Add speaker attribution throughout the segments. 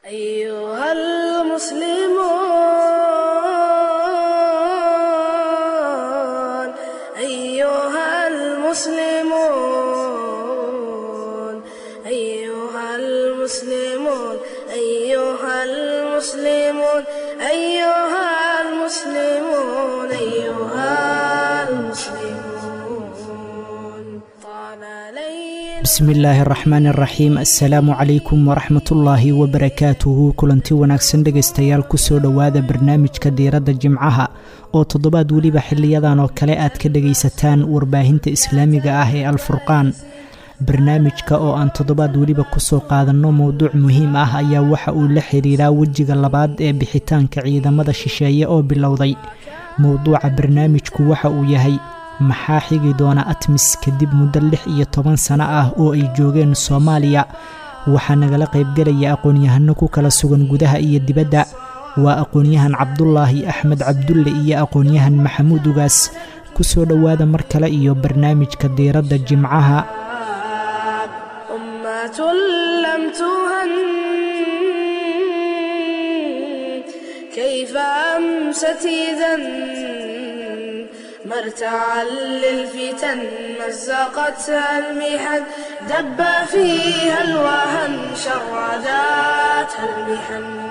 Speaker 1: أيها المسلمون أيها المسلمون أيها المسلمون أيها المسلمون أيها المسلمون أيها المسلمون طال ليل
Speaker 2: bismi illaahi araxmaan araxiim assalaamu calaykum waraxmatullaahi wabarakaatuhu kulanti wanaagsan dhegaystayaal kusoo dhowaada barnaamijka diiradda jimcaha oo toddobaad weliba xiliyadan oo kale aad ka dhegaysataan warbaahinta islaamiga ah ee alfurqaan barnaamijka oo aan toddobaad weliba kusoo qaadanno mowduuc muhiim ah ayaa waxa uu la xiriiraa wejiga labaad ee bixitaanka ciidamada shisheeye oo bilowday mowduuca barnaamijku waxa uu yahay maxaa xigi doona atmis kadib muddo lix iyo toban sano ah oo ay joogeen soomaaliya waxaa nagala qaybgelaya aqoon-yahano ku kala sugan gudaha iyo dibadda waa aqoon-yahan cabdulaahi axmed cabdulle iyo aqoon-yahan maxamuud ugaas kusoo dhowaada mar kale iyo barnaamijka diiradda jimcaha
Speaker 1: أمة لم تهن كيف أمست إذا مرتعا للفتن مزقتها المحن دب فيها الوهن شرداتها المحن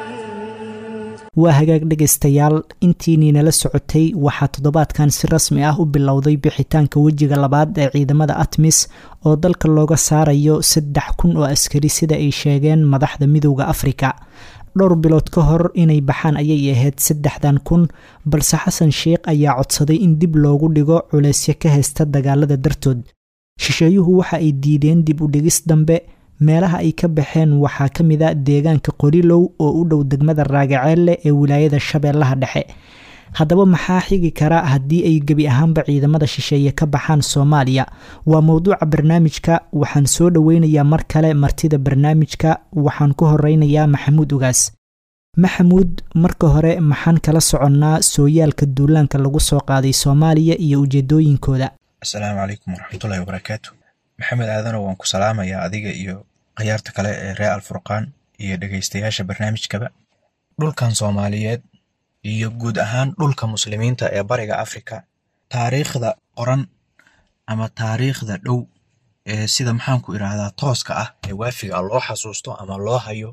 Speaker 2: waa hagaag dhegaystayaal intiinii nala socotay waxaa toddobaadkan si rasmi ah u bilowday bixitaanka wejiga labaad ee ciidamada atmis oo dalka looga saarayo saddex kun oo askari sida ay sheegeen madaxda midowda afrika dhowr bilood ka hor inay baxaan ayay ahayd saddexdan kun balse xasan sheikh ayaa codsaday in dib loogu dhigo culeysyo ka haysta dagaalada dartood shisheeyuhu waxa ay diideen dib u dhigis dambe meelaha ay ka baxeen waxaa ka mid a deegaanka qorilow oo u dhow degmada raagaceelle ee wilaayada shabeellaha dhexe haddaba maxaa xigi kara haddii ay gebi ahaanba ciidamada shisheeye ka baxaan soomaaliya waa mowduuca barnaamijka waxaan soo dhoweynayaa mar kale martida barnaamijka waxaan ku horeynayaa maxamuud ugaas maxamuud marka hore maxaan kala soconnaa sooyaalka duulaanka lagu soo qaaday soomaaliya iyo ujeedooyinkooda
Speaker 3: asalaamu calaykum waraxmatullahi wabarakaatu maxamed aadanow waan ku salaamayaa adiga iyo khiyaarta kale ee reer alfurqaan iyo dhegaystayaasha barnaamijkaba dhulkan soomaaliyeed iyo guud ahaan dhulka muslimiinta ee bariga afrika taariikhda qoran ama taariikhda dhow ee sida maxaanku idhaahdaa tooska ah ee waafiga loo xasuusto ama loo hayo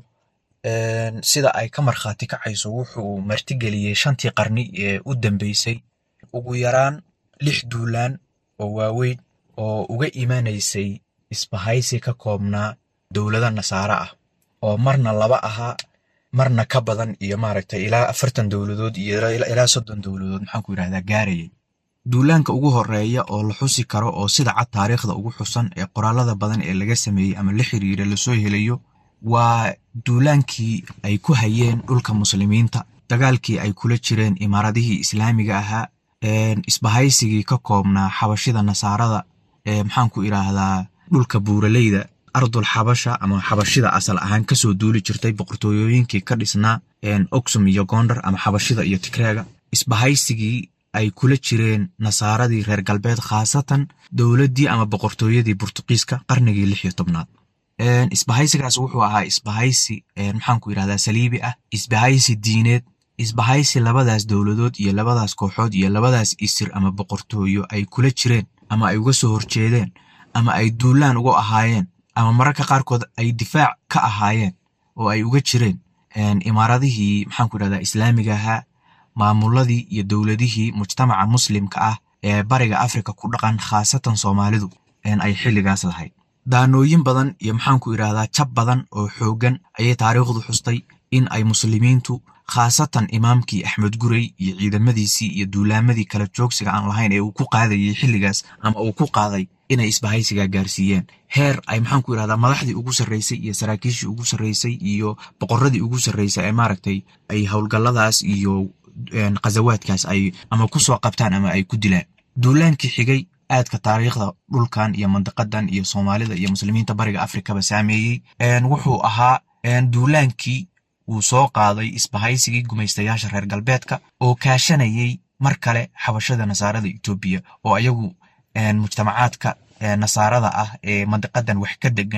Speaker 3: sida ay ka markhaati kacayso wuxuu martigeliyey shantii qarni ee u dambeysay ugu yaraan lix duulaan oo waaweyn oo uga imanaysay isbahaysi ka koobnaa dowlado nasaare ah oo marna laba ahaa marna ka badan iyo maaragtay ilaa afartan dowladood iyo ilaa soddon dowladood maxaanku yidhahdaa gaarayay duulaanka ugu horeeya oo la xusi karo oo sida cad taariikhda ugu xusan ee qoraalada badan ee laga sameeyey ama la xiriira lasoo helayo waa duulaankii ay ku hayeen dhulka muslimiinta dagaalkii ay kula jireen imaaradihii islaamiga ahaa isbahaysigii ka koobnaa xabashida nasaarada ee maxaanku idhaahdaa dhulka buuraleyda ardul xabasha ama xabashida asal ahaan kasoo duuli jirtay boqortooyooyinkii ka dhisnaa oxum iyo gondar ama xabashida iyo tigreega isbahaysigii ay kula jireen nasaaradii reer galbeed khaasatan dowladdii ama boqortooyadii burtuqiiska qarnigii lix iyo tobnaad isbahaysigaas wuxuu ahaa isbahaysi maxaanku yidhahdaa saliibi ah isbahaysi diineed isbahaysi labadaas dowladood iyo labadaas kooxood iyo labadaas isir ama boqortooyo ay kula jireen ama ay uga soo horjeedeen ama ay duulaan uga ahaayeen ama mararka qaarkood ay difaac ka ahaayeen oo ay uga jireen imaaradihii maxaanku yidhahdaa islaamiga ahaa maamuladii iyo dowladihii mujtamaca muslimka ah ee bariga afrika ku dhaqan khaasatan soomaalidu ay xilligaas lahayd daanooyin badan iyo maxaanku idhaahdaa jab badan oo xooggan ayay taariikhdu xustay in ay muslimiintu khaasatan imaamkii axmed gurey iyo ciidamadiisii iyo duulaamadii kala joogsiga aan lahayn ee uu ku qaadayay xilligaas ama uu ku qaaday inay isbahaysiga gaarsiiyeen heer ay maxaanku idhahdaa madaxdii ugu sarreysay iyo saraakiishii ugu sarreysay iyo boqoradii ugu sarreysay ee maaragtay ay howlgalladaas iyo khazawaadkaas ay ama ku soo qabtaan ama ay ku dilaan duulaankii xigay aadka taariikhda dhulkan iyo mandiqadan iyo soomaalida iyo muslimiinta bariga afrikaba saameeyey wuxuu ahaa duulaankii wuu soo qaaday isbahaysigii gumaystayaasha reer galbeedka oo kaashanayay mar kale xabashada nasaarada etoobiya oo ayagu mujtamacaadka nasaarada ah ee mandiqadan wax ka degan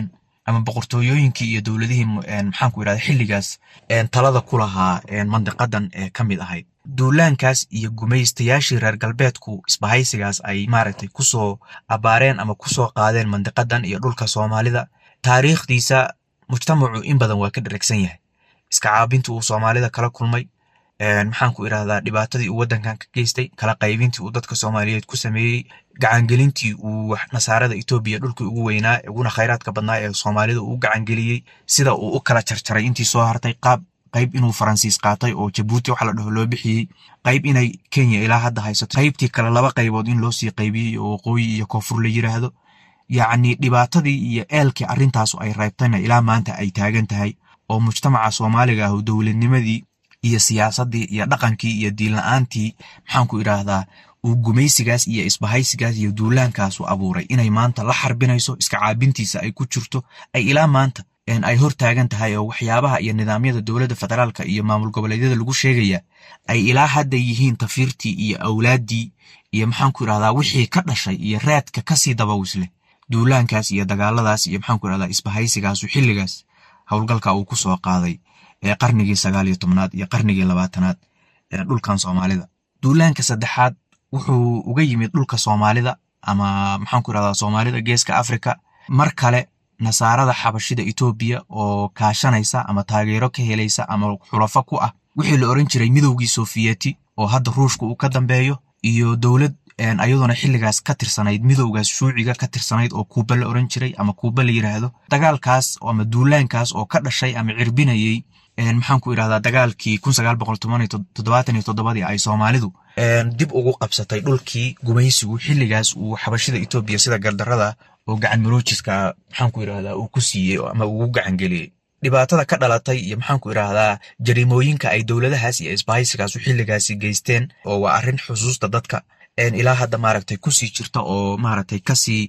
Speaker 3: ama boqortooyooyinkii iyo dowladihii maxaanku yidhahda xilligaas talada ku lahaa mandiqadan ee ka mid ahayd duulaankaas iyo gumaystayaashii reer galbeedku isbahaysigaas ay maaragtay kusoo abaareen ama kusoo qaadeen mandiqadan iyo dhulka soomaalida taariikhdiisa mujtamacu in badan waa ka dheragsan yahay iska caabintii uu soomaalida kala kulmay maxaanku idhahdaa dhibaatadii uu waddankan ka geystay kala qaybintii uu dadka soomaaliyeed ku sameeyey gacangelintii uu nasaarada etoobiya dhulkii ugu weynaa uguna khayraadka badnaa ee soomaalida uu gacangeliyey sida uu u kala jarjaray intii soo hartay qaab qayb inuu faransiis qaatay oo jabuuti waxa la dhaho loo bixiyey qayb inay kenya ilaa hadda haysato qaybtii kale laba qaybood in loo sii qaybiyey oo waqooyi iyo koonfur la yiraahdo yacni dhibaatadii iyo eelkii arrintaasu ay reebtayna ilaa maanta ay taagan tahay oo mujtamaca soomaaliga ah dowladnimadii iyo siyaasaddii iyo dhaqankii iyo diinla-aantii maxaanku idhaahdaa uu gumaysigaas iyo isbahaysigaas iyo duulaankaasu abuuray inay maanta la xarbinayso iska caabintiisa ay ku jirto ay ilaa maanta ay hor taagan tahay oo waxyaabaha iyo nidaamyada dowladda federaalka iyo maamul goboleedyada lagu sheegaya ay ilaa hadda yihiin tafiirtii iyo awlaaddii iyo maxaanku idhahdaa wixii ka dhashay iyo raadka kasii dabawisleh duulaankaas iyo dagaaladaas iyo maxaanku idhahdaa isbahaysigaasu xilligaas howlgalka uu ku soo qaaday ee qarnigii sagaal iyo tobnaad iyo qarnigii labaatanaad ee dhulkan soomaalida duulaanka saddexaad wuxuu uga yimid dhulka soomaalida ama maxaanku idhahdaa soomaalida geeska afrika mar kale nasaarada xabashida etoobiya oo kaashanaysa ama taageero ka helaysa ama xulafo ku ah wixii la oran jiray midowgii sofiyeeti oo hadda ruushka uu ka dambeeyo iyo dowlad ayaduna xilligaas ka tirsanayd midowgaas shuuciga ka tirsanayd oo kuuba la oran jiray ama kuuba la yiraahdo dagaalkaas ama duulaankaas oo ka dhashay ama cirbinayey maxaanku idhahdaa dagaalkii kun sagaal boqol toddobaatan iyo toddobadii ay soomaalidu dib ugu qabsatay dhulkii gumaysigu xilligaas uu xabashida etoobiya sida gardarada oo gacan maroojiska maxaanku idhahdaa uu ku siiyey ama ugu gacan geliyey dhibaatada ka dhalatay iyo maxaanku idhaahdaa jariimooyinka ay dowladahaas iyo isbahaysigaasu xilligaasi geysteen oo waa arrin xusuusta dadka ilaa hadda maaragtay kusii jirta oo maaragtay kasii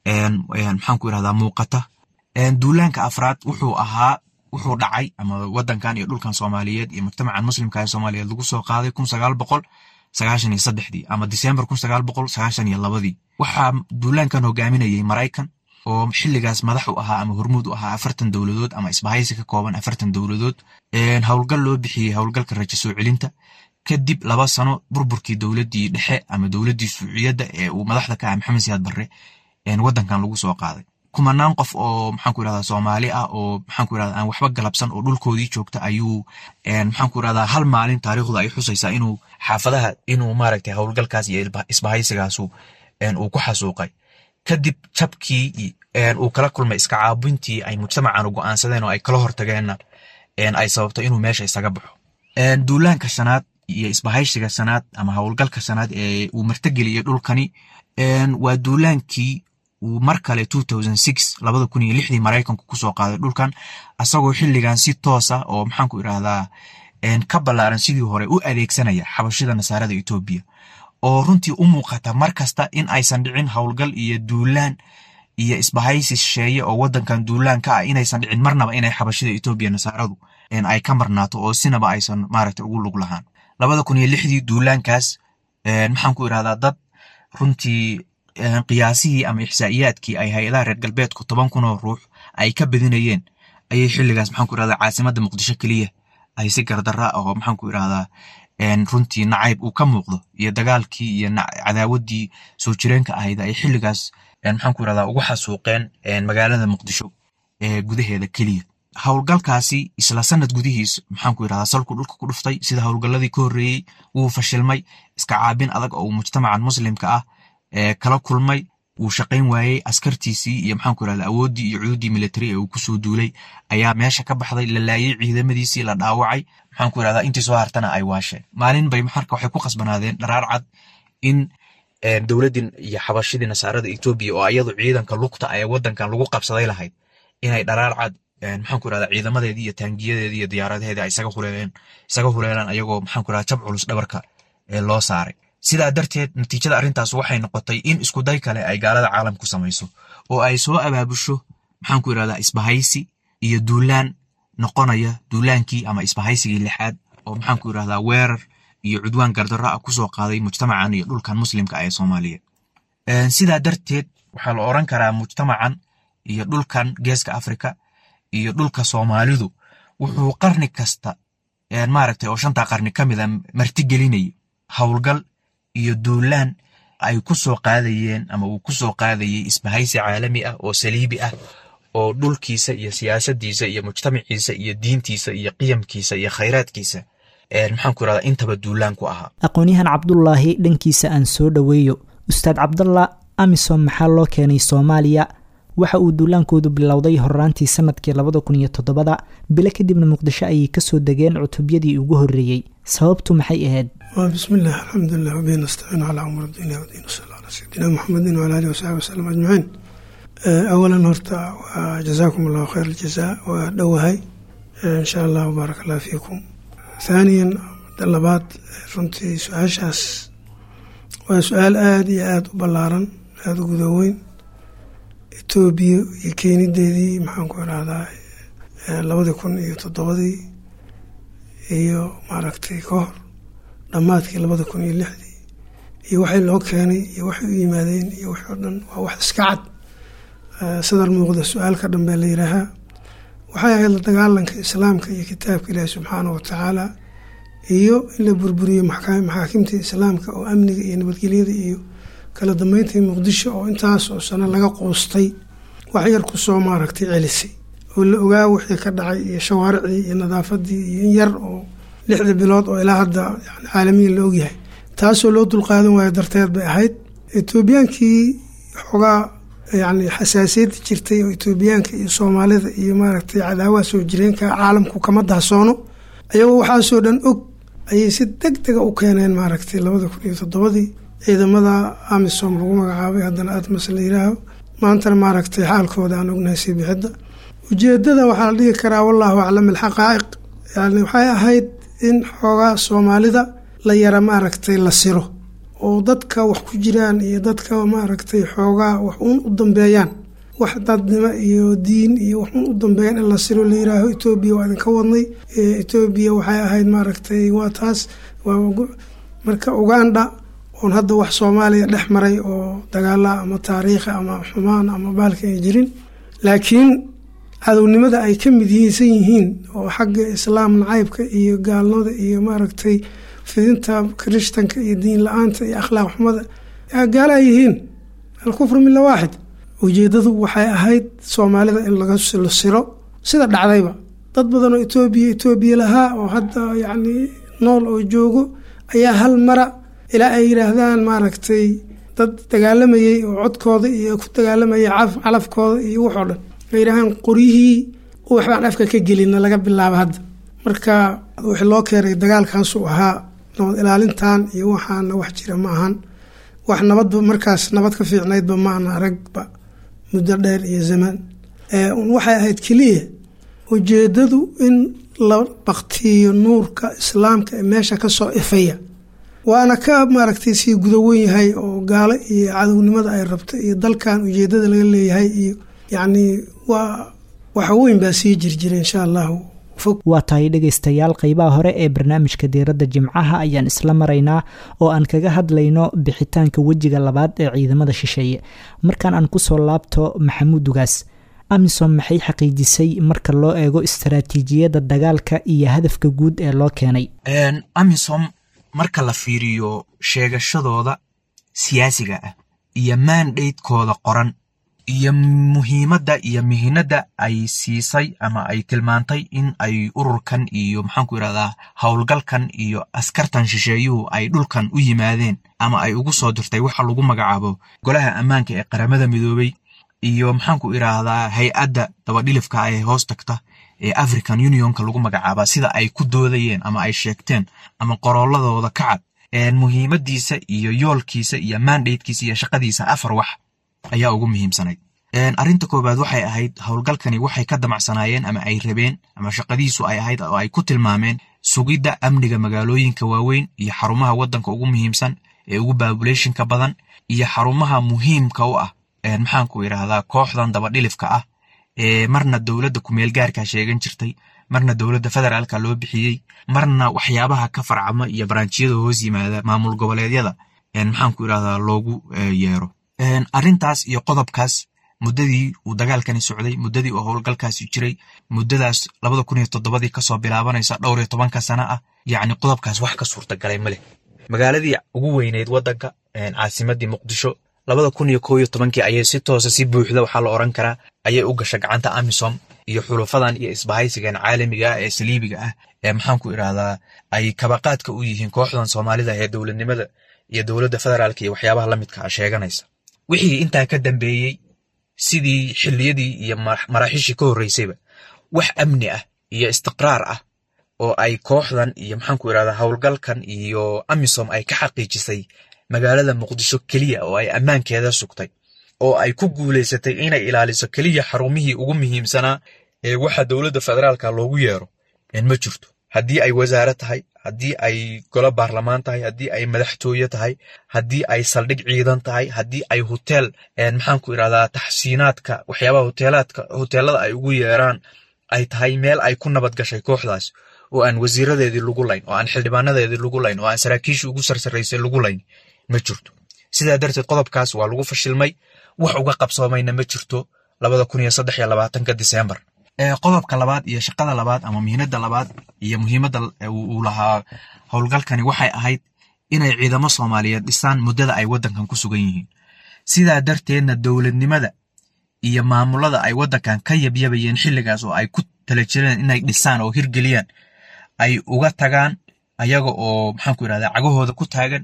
Speaker 3: maxaanku idhahdaa muuqata duulaanka afraad wuxuu ahaa wuxuu dhacay ama wadankan iyo dhulkan soomaaliyeed iyo mujtamacan muslimka ee soomaaliyeed lagu soo qaaday kun sagaal boqol sagaashan iyo saddexdii ama disembar kun sagaal boqol sagaashan iyo labadii waxaa duulaankan hogaaminayay maraykan oo xilligaas madax u ahaa ama hormuud u ahaa afartan dowladood ama isbahaysi ka kooban afartan dowladood howlgal loo bixiyey howlgalka rajo soo celinta kadib laba sano burburkii dowladdii dhexe ama dowladdii suuciyadda ee uu madaxda ka ah maxamed siyaad barre wadankan lagu soo qaaday kumanaan qof oo maxaanku irahdaa soomaali ah oo maxaanku irahdaa aan waxba galabsan oo dhulkoodii joogta ayuu maxaanku irahdaa hal maalin taariikhdu ay xusaysaa inuu xaafadaha inuu maaragtay howlgalkaas iyo isbahaysigaasu uu ku xasuuqay kadib jabkii uu kala kulmay iska caabintii ay mujtamacan go'aansadeen oo ay kala hortageenna ay sababto inuu meesha isaga baxo duulaanka shanaad iyo isbahaysiga shanaad ama howlgalka shanaad ee uu martageliyey dhulkani waa duulaankii uu mar kale labada kun iyo lixdii maraykanku kusoo qaaday dhulkan asagoo xilligan si toosa oo maxaanku idhaahdaa ka ballaaran sidii hore u adeegsanaya xabashida nasaarada etoobiya oo runtii u muuqata mar kasta in aysan dhicin howlgal iyo duulaan iyo isbahaysi shisheeye oo wadankan duulaan ka ah inaysan dhicin marnaba inay xabashida etoobiya nasaaradu ay ka marnaato oo sinaba aysan maaragta ugu lug lahaan labada kun iyo lixdii duulaankaas maxaanku idhahdaa dad runtii qiyaasihii ama ixsaa'iyaadkii ay hay-adaha reer galbeedku toban kunoo ruux ay ka badinayeen ayay xilligaas maxaanku idhahdaa caasimadda muqdisho keliya ay si gardarra ah oo maxaanku idhahdaa runtii nacayb uu ka muuqdo iyo dagaalkii iyo cadaawaddii soo jireenka ahayd ay xilligaas maxaanku idhahdaa ugu xasuuqeen magaalada muqdisho ee gudaheeda keliya howlgalkaasi isla sanad gudihiis maxaanku idhahdaa salku dhulka ku dhuftay sida howlgalladii ka horreeyey wuu fashilmay iska caabin adag oo mujtamacan muslimka ah kala kulmay wuu shaqayn waayey askartiisii iyo maxaanku idhahdaa awooddii iyo cududdii military ee uu kusoo duulay ayaa meesha ka baxday la laayey ciidamadiisii la dhaawacay maxaanku idhahdaa intii soo hartana ay waasheen maalin bay marka waxay ku qasbanaadeen dharaar cad in dowladdii iyo xabashidii nasaarada etoobiya oo iyadu ciidanka lugta ee wadankan lagu qabsaday lahayd inay dharaar cad maxaanku idhahdaa ciidamadeedii iyo taangiyadeedii iyo diyaaradaheedii ay isaga huleeleen isaga huleelaan ayagoo maxaanku idhahdaa jab culus dhabarka loo saaray sidaa darteed natiijada arrintaas waxay noqotay in iskuday kale ay gaalada caalamku samayso oo ay soo abaabusho maxaanku idhahdaa isbahaysi iyo duulaan noqonaya duulaankii ama isbahaysigii lixaad oo maxaanku idhahdaa weerar iyo cudwaan gardarro ah kusoo qaaday mujtamacan iyo dhulkan muslimka ee soomaaliyeed sidaa darteed waxaa la oran karaa mujtamacan iyo dhulkan geeska afrika iyo dhulka soomaalidu wuxuu qarni kasta maaragtay oo shantaa qarni ka mida martigelinayo howlgal iyo duulaan ay ku soo qaadayeen ama uu ku soo qaadayay isbahaysi caalami ah oo saliibi ah oo dhulkiisa iyo siyaasadiisa iyo mujtamaciisa iyo diintiisa iyo qiyamkiisa iyo khayraadkiisa maxaanku irahdaa intaba duulaan ku ahaa
Speaker 2: aqoon-yahan cabdulaahi dhankiisa aan soo dhoweeyo ustaad cabdalla amisom maxaa loo keenay soomaaliya waxa uu duulaankoodu bilowday horaantii sanadkii labada kun iyo toddobada bilo kadibna muqdisho ayay kasoo degeen cutubyadii ugu horreeyey sababtu maxay ahayd
Speaker 4: bismillaah alxamdulilah wabihi nastaciinu calaa umuur dunya wadiin sal ala sayidina muxamedin wala alihi wasaxbi wasalam ajmaciin awalan horta waa jazaakum allahu khayr aljazaa waa dhowahay insha allah wbaarak allah fiikum thaaniyan labaad runtii su-aashaas waa su-aal aada iyo aada u ballaaran aada u gudaweyn etoobiya iyo keenideedii maxaan ku irahdaa labadii kun iyo toddobadii iyo maaragtay ka hor dhammaadkii labada kun iyo lixdii iyo waxay loo keenay iyo waxay u yimaadeen iyo wixii o dhan waa wax iska cad sadar muuqda su-aalka dhan baa la yidhaahaa waxay ahayd la dagaalanka islaamka iyo kitaabka ilaahi subxaana wa tacaala iyo in la burburiyo maxaakimta islaamka oo amniga iyo nabadgelyada iyo kala dambeyntii muqdisho oo intaas oo sano laga qoostay wax yar kusoo maaragtay celisay oo la ogaa wixii ka dhacay iyo shawaaricdii iyo nadaafadii iyo in yar oo lixda bilood oo ilaa hadda yani caalamiyan la ogyahay taasoo loo dulqaadan waayo darteed bay ahayd etoobiyaankii xoogaa yani xasaasiyadda jirtay oo etoobiyaanka iyo soomaalida iyo maaragtay cadaawaha soo jireenka caalamku kama dahsoono ayagoo waxaasoo dhan og ayay si deg dega u keeneen maaragtay labada kun iyo toddobadii ciidamada amisom lagu magacaabay haddana atmas la yiraaho maantana maaragtay xaalkooda aan ognahay sii bixidda ujeedada waxaa la dhihi karaa wallahu aclam alxaqaa'iq yani waxay ahayd in xoogaa soomaalida la yara maaragtay la siro oo dadka wax ku jiraan iyo dadka maaragtay xoogaa wax uun u dambeeyaan wax dadnimo iyo diin iyo wax uun u dambeeyaan in la siro la yiraaho etoobiya waa idinka wadnay etoobiya waxay ahayd maaragtay waa taas marka uganda oon hadda wax soomaaliya dhex maray oo dagaala ama taariikhi ama xumaan ama baalka ay jirin laakiin cadownimada ay ka mid yihiinsan yihiin oo xagga islaam nacaybka iyo gaalnimada iyo maaragtay fidinta kirishtanka iyo diin la-aanta iyo akhlaaq xumada gaala ay yihiin alkufru mila waaxid ujeedadu waxay ahayd soomaalida in laga siro sida dhacdayba dad badan oo etoobiya etoobiya lahaa oo hadda yacni nool oo joogo ayaa hal mara ilaa ay yidhaahdaan maaragtay dad dagaalamayey oo codkooda iyo ku dagaalamayay calafkooda iyo waxoo dhan ay yidhaahaan qoryihii waxbaan afka ka gelina laga bilaabo hadda marka wixii loo keenay dagaalkaasuu ahaa nabad ilaalintan iyo waxaana wax jira ma ahan wax nabadba markaas nabad ka fiicnaydba ma ana aragba muddo dheer iyo zamaan waxay ahayd keliya ujeedadu in la baktiyo nuurka islaamka ee meesha kasoo ifaya waana ka maaragtay sii gudawen yahay oo gaalo iyo cadownimada ay rabto iyo dalkan ujeedada laga leeyahay iyo yacni waa waxa weyn baa sii jirjira insha allahu
Speaker 2: waa tahay dhegaystayaal qeybaha hore ee barnaamijka diiradda jimcaha ayaan isla maraynaa oo aan kaga hadlayno bixitaanka wejiga labaad ee ciidamada shisheeye markaan aan kusoo laabto maxamuud dugaas amisom maxay xaqiijisay marka loo eego istaraatiijiyadda dagaalka iyo hadafka guud ee loo keenay
Speaker 3: amisom marka la fiiriyo sheegashadooda siyaasiga ah iyo maandaydkooda qoran iyo muhiimadda iyo mihinadda ay siisay ama ay tilmaantay in ay ururkan iyo maxaanku irahdaa howlgalkan iyo askartan shisheeyuhu ay dhulkan u yimaadeen ama ay ugu soo dirtay waxa lagu magacaabo golaha ammaanka ee qaramada midoobey iyo maxaanku iraahdaa hay-adda dabadhilifka ee hoos tagta ee african unionka lagu magacaaba sida ay ku doodayeen ama ay sheegteen ama qorooladooda ka cad muhiimadiisa iyo yoolkiisa iyo mandatekiisa iyo shaqadiisa afar wax ayaa ugu muhiimsanayd arrinta koowaad waxay ahayd howlgalkani waxay ka damacsanaayeen ama ay rabeen ama shaqadiisu ay ahayd oo ay ku tilmaameen sugidda amniga magaalooyinka waaweyn iyo xarumaha waddanka ugu muhiimsan ee ugu babulationka badan iyo xarumaha muhiimka u ah maxaanku idhaahdaa kooxdan dabadhilifka ah ee marna dowladda kumeel gaarka sheegan jirtay marna dowladda federaalka loo bixiyey marna waxyaabaha ka farcama iyo baraanjiyada hoos yimaada maamul goboleedyada maxaanku idhahdaa loogu yeero arrintaas iyo qodobkaas muddadii uu dagaalkani socday muddadii uu howlgalkaasi jiray muddadaas labada kun iyo toddobadii kasoo bilaabanaysa dhowr iyo tobanka sana ah yacni qodobkaas wax ka suurtagalay ma leh magaaladii ugu weyneyd waddanka caasimadii muqdisho labada kun iyo kow iyo tobankii ayay si toosa si buuxda waxaa la oran karaa ayay u gasha gacanta amisom iyo xulufadan iyo isbahaysigan caalamiga ah ee saliibiga ah ee maxaanku idhahdaa ay kabaqaadka u yihiin kooxdan soomaalida ee dowladnimada iyo dowladda federaalka iyo waxyaabaha la midka ah sheeganaysa wixii intaa ka dambeeyey sidii xilliyadii iyo maraaxiishii ka horreysayba wax amni ah iyo istiqraar ah oo ay kooxdan iyo maxaanku idhahdaa howlgalkan iyo amisom ay ka xaqiijisay magaalada muqdisho keliya oo ay ammaankeeda sugtay oo ay ku guulaysatay inay ilaaliso keliya xarumihii ugu muhiimsanaa ee waxa dowladda federaalka loogu yeero ma jirto haddii ay wasaare tahay haddii ay golo baarlamaan tahay haddii ay madaxtooye tahay haddii ay saldhig ciidan tahay haddii ay hoteel maxaanku idhahdaa taxsiinaadka waxyaabaha hoteelaadka hoteelada ay ugu yeeraan ay tahay meel ay ku nabad gashay kooxdaas oo aan wasiiradeedii lagu layn oo aan xildhibaanadeedii lagu layn oo aan saraakiishii ugu sarsaraysay lagu layn ma jirto sidaa darteed qodobkaas waa lagu fashilmay wax uga qabsoomayna ma jirto labada kun iyo saddex iyo labaatanka disembar qodobka labaad iyo shaqada labaad ama muhiimadda labaad iyo muhiimadda uu lahaa howlgalkani waxay ahayd inay ciidamo soomaaliyeed dhisaan muddada ay waddankan ku sugan yihiin sidaa darteedna dowladnimada iyo maamulada ay waddankan ka yabyabayeen xilligaas oo ay ku tala jireen inay dhisaan oo hirgeliyaan ay uga tagaan ayaga oo maxaanku idhahdaa cagahooda ku taagan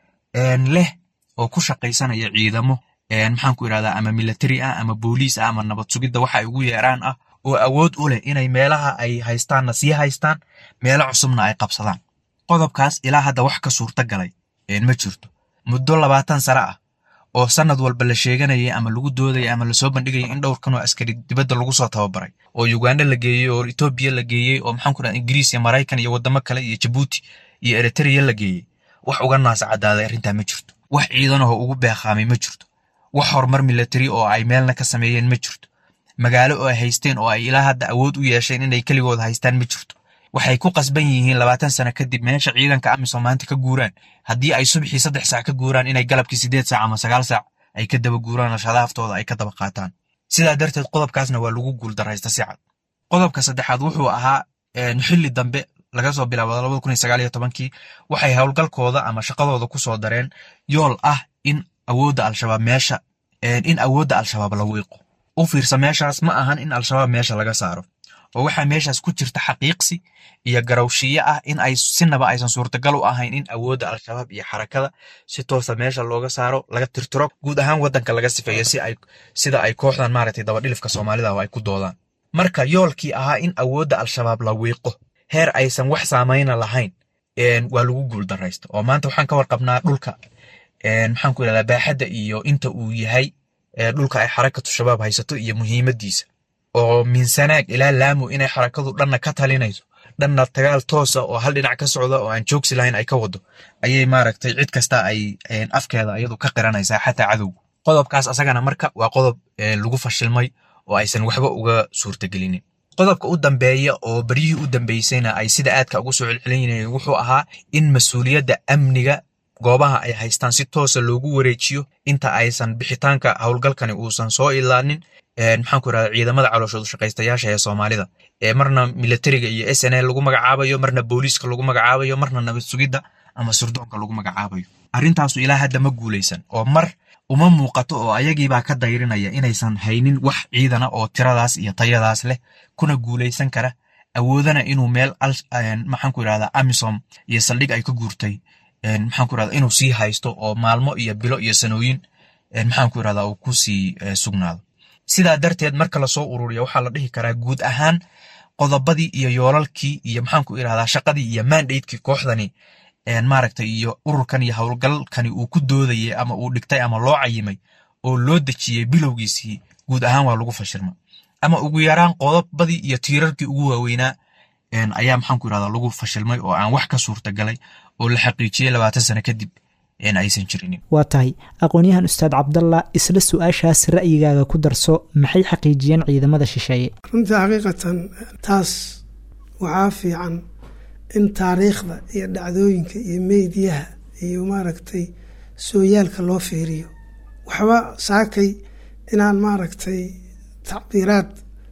Speaker 3: leh oo ku shaqaysanaya ciidamo maxaanku idhahdaa ama military ah ama booliis ah ama nabad sugidda waxa ay ugu yeeraan ah oo awood u leh inay meelaha ay haystaanna sii haystaan meelo cusubna ay qabsadaan qodobkaas ilaa hadda wax ka suurta galay ma jirto muddo labaatan sano ah oo sanad walba la sheeganayay ama lagu doodayay ama lasoo bandhigayay in dhowr kan oo askari dibadda lagu soo tababaray oo uganda la geeyey oo etoobiya la geeyey oo maxaanku dhaha ingiriis iyo maraykan iyo waddamo kale iyo jabuuti iyo eritrea la geeyey wax uga naasa caddaaday arrintaa ma jirto wax ciidanahoo ugu beeqaamay ma jirto wax horumar military oo ay meelna ka sameeyeen ma jirto magaalo oo ay haysteen oo ay ilaa hadda awood u yeesheen inay keligood haystaan ma jirto waxay ku qasban yihiin labaatan sano kadib meesha ciidanka amisom maanta ka guuraan haddii ay subxii saddex saac ka guuraan inay galabkii siddeed saac ama sagaal saac ay ka daba guuraan oo shadaaftooda ay ka daba qaataan sidaa darteed qodobkaasna waa lagu guuldaraysta si cad qodobka saddexaad wuxuu ahaa xilli dambe laga soo bilaabo labada kun iyo sagaal iyo tobankii waxay howlgalkooda ama shaqadooda ku soo dareen yool ah in awoodda al-shabaab meesha in awoodda al-shabaab la wiiqo u fiirsa meeshaas ma ahan in al-shabaab meesha laga saaro oo waxaa meeshaas ku jirta xaqiiqsi iyo garawshiye ah in ay sinaba aysan suurtagal u ahayn in awoodda al-shabaab iyo xarakada si toosa meesha looga saaro laga tirtiro guud ahaan waddanka laga sifeeyo si ay sida ay kooxdan maaragtay dabadhilifka soomaalida oo ay ku doodaan marka yoolkii ahaa in awoodda al-shabaab la wiiqo heer aysan wax saamayna lahayn waa lagu guuldaraysta oo maanta waxaan ka warqabnaa dhulka maxaanku idhahdaa baaxadda iyo inta uu yahay dhulka ay xarakatu shabaab haysato iyo muhiimaddiisa oo minsanaag ilaa laamu inay xarakadu dhanna ka talinayso dhanna dagaal toosa oo hal dhinac ka socda oo aan joogsi lahayn ay ka wado ayay maaragtay cid kasta ay afkeeda iyadu ka qiranaysaa xataa cadowga qodobkaas asagana marka waa qodob lagu fashilmay oo aysan waxba uga suurtagelinin qodobka u dambeeya oo beryihii u dambeysayna ay sida aadka ugu soo celcelinayeen wuxuu ahaa in mas-uuliyadda amniga goobaha ay haystaan si toosa loogu wareejiyo inta aysan bixitaanka howlgalkani uusan soo ilaanin maxaanku irahda ciidamada calooshoodu shaqaystayaasha ee soomaalida ee marna militariga iyo s n l lagu magacaabayo marna booliiska lagu magacaabayo marna nabad sugidda ama surdoonka lagu magacaabayo arrintaasu ilaa hadda ma guulaysan oo mar uma muuqato oo ayagiibaa ka dayrinaya inaysan haynin wax ciidana oo tiradaas iyo tayadaas leh kuna guulaysan kara awoodana inuu meel maxaanku irahda amisom iyo saldhig ay ka guurtay maxaanku irahda inuu sii haysto oo maalmo iyo bilo iyo sanooyin maxaanku irahda uu ku sii sugnaado sidaa darteed marka lasoo ururiya waxaa la dhihi karaa guud ahaan qodobadii iyo yoolalkii iyo maxaanku irahdaa shaqadii iyo mandatekii kooxdani maaragtay iyo ururkan iyo howlgalkani uu ku doodayay ama uu dhigtay ama loo cayimay oo loo dejiyey bilowgiisii guud ahaan waa lagu fashilma ama ugu yaraan qodobadii iyo tiirarkii ugu waaweynaa ayaa maxaanku irahdaa lagu fashilmay oo aan wax ka suurtagalay oo la xaqiijiyey labaatan sano kadib aysan jirinin
Speaker 2: waa tahay aqoon-yahan ustaad cabdalla isla su-aashaas ra'yigaaga ku darso maxay xaqiijiyeen ciidamada shisheeye
Speaker 4: runtii xaqiiqatan taas waxaa fiican in taariikhda iyo dhacdooyinka iyo meydyaha iyo maaragtay sooyaalka loo fiiriyo waxba saakay inaan maaragtay tacbiiraad